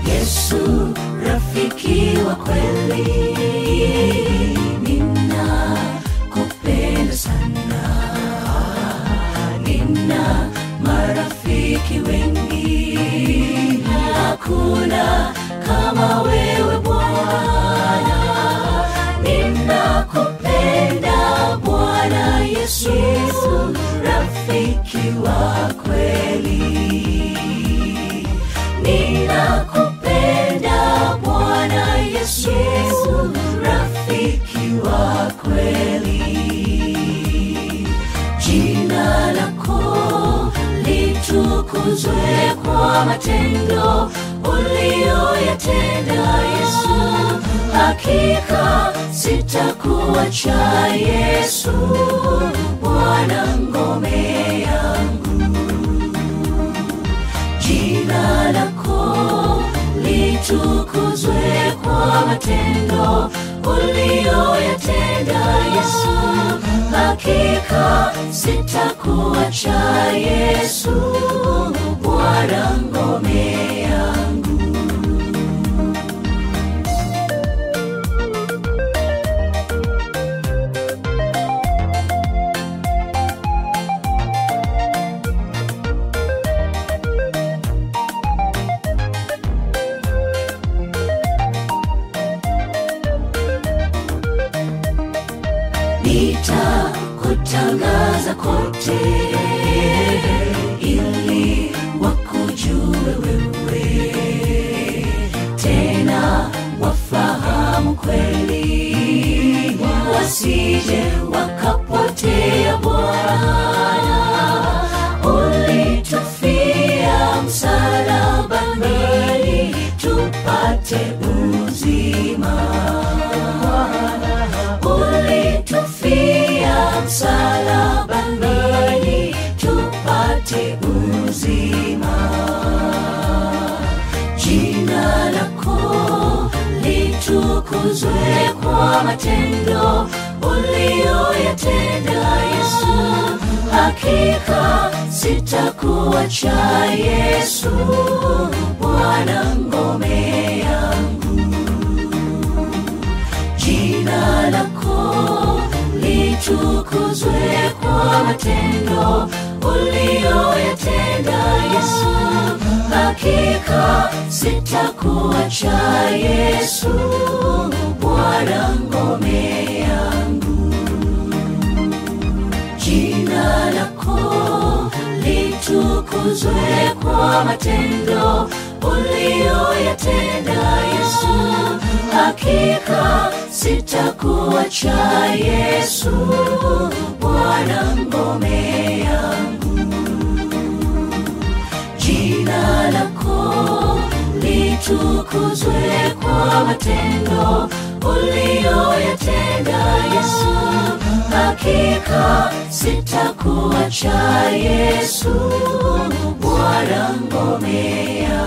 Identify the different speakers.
Speaker 1: Yesu rafiki wa kweli, nina kupenda sana, nina marafiki wengi, hakuna kama wewe Bwana, ninakupenda Bwana Yesu, rafiki wa kweli. Ninakupenda Bwana Yesu, rafiki wa kweli. Jina lako litukuzwe kwa matendo uliyoyatenda Yesu. Hakika sitakuacha Yesu, Bwana ngome yangu jina lako litukuzwe kwa matendo uliyoyatenda Yesu. Hakika sitakuacha Yesu, Bwana ngome yangu. nitakutangaza kote ili wakujue wewe tena wafahamu kweli wasije wakapotea bwana ulitufia msalabani tupate uzima ulitufia msalabani tupate uzima. Jina lako litukuzwe kwa matendo uliyoyatenda Yesu. Hakika sitakuacha Yesu, Bwana ngome yangu jina lako litukuzwe kwa matendo uliyoyatenda Yesu. Hakika sitakuacha Yesu, Bwana ngome yangu. Jina lako litukuzwe kwa matendo uliyoyatenda Yesu. Hakika sitakuacha Yesu, Bwana ngome yangu. Jina lako litukuzwe kwa matendo uliyoyatenda Yesu. Hakika sitakuacha Yesu, Bwana ngome yangu.